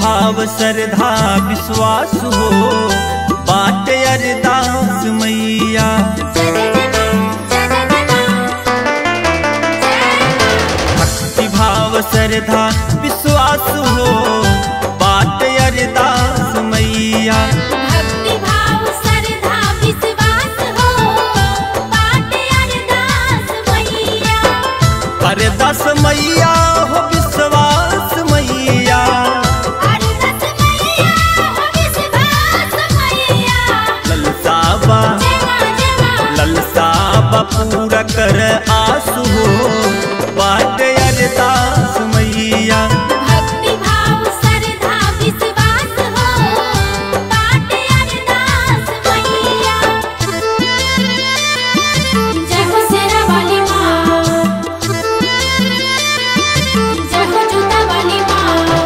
भाव श्रद्धा विश्वास हो बाट अरदास मैया भक्ति भाव श्रद्धा विश्वास हो बाट अरदास मैया भक्ति भाव श्रद्धा विश्वास हो बाटे अरदास मैया अरदास मैया हो विश्वास मैया अरदास मैया हो विश्वास मैया ललसाबा जमा जमा ललसाबा पूरा कर आसु हो बाट अरदास मैया भक्ति भाव श्रद्धा विश्वास हो बाटे अरदास मैया जय हो शेरा वाली माँ जय हो जूता वाली माँ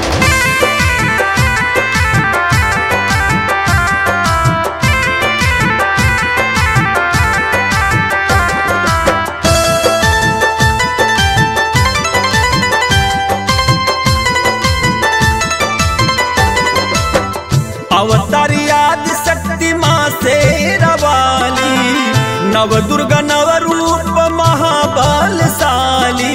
अवतार याद शक्ति माँ से रवाली नव दुर्गा नव रूप महाबलशाली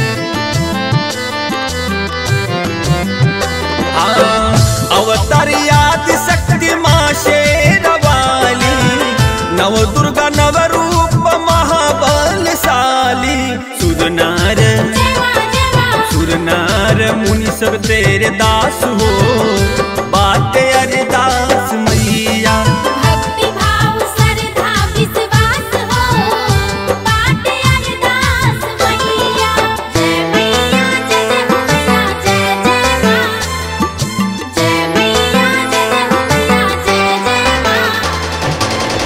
हाँ, अवतार याद शक्ति माँ से रवाली नव दुर्गा नव रूप महाबलशाली सुरनार जमा जमा सुरनार मुनि सब तेरे दास हो बात अरदास मैया भक्ति भाव श्रद्धा विश्वास हो बाटे अरदास मैया जय मैया जय जय हो मैया जय जय माँ जय मैया जय जय हो मैया जय जय माँ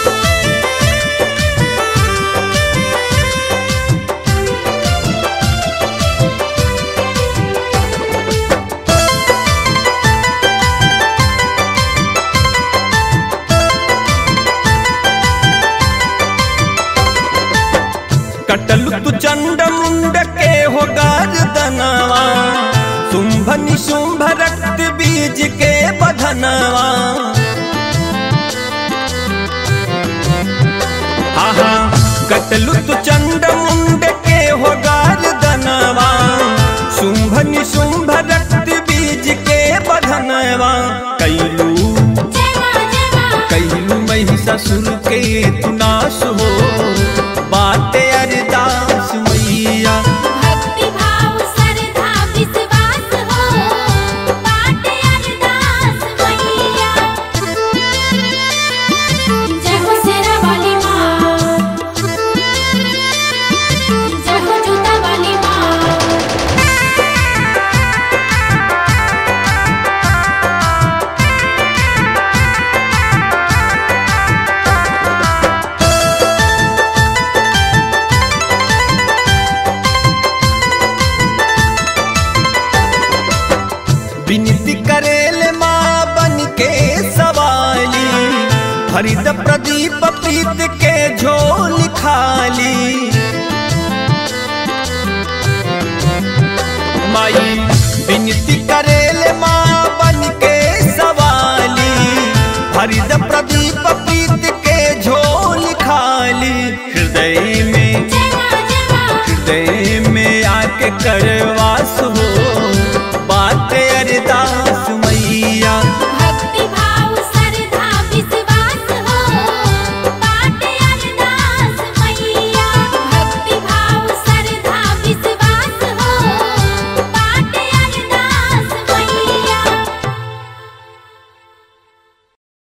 कटलु तु चंड मुंड के हो गर्दनवा शुंभ निशुंभ रक्त बीज के बधनवा आहा कटलु तु चंड मुंड के हो गर्दनवा शुंभ निशुंभ रक्त बीज के बधनवा कैलू जमा जमा कैलू महिषासुर के तू नाश हो बाटे अरदास मैया भक्ति भाव श्रद्धा विश्वास हो बाटे अरदास मैया जय हो शेरा वाली माँ जय हो जूता वाली माँ विनती करेल माँ बन के सवाली हरित प्रदीप प्रीत के झोल खाली माई विनती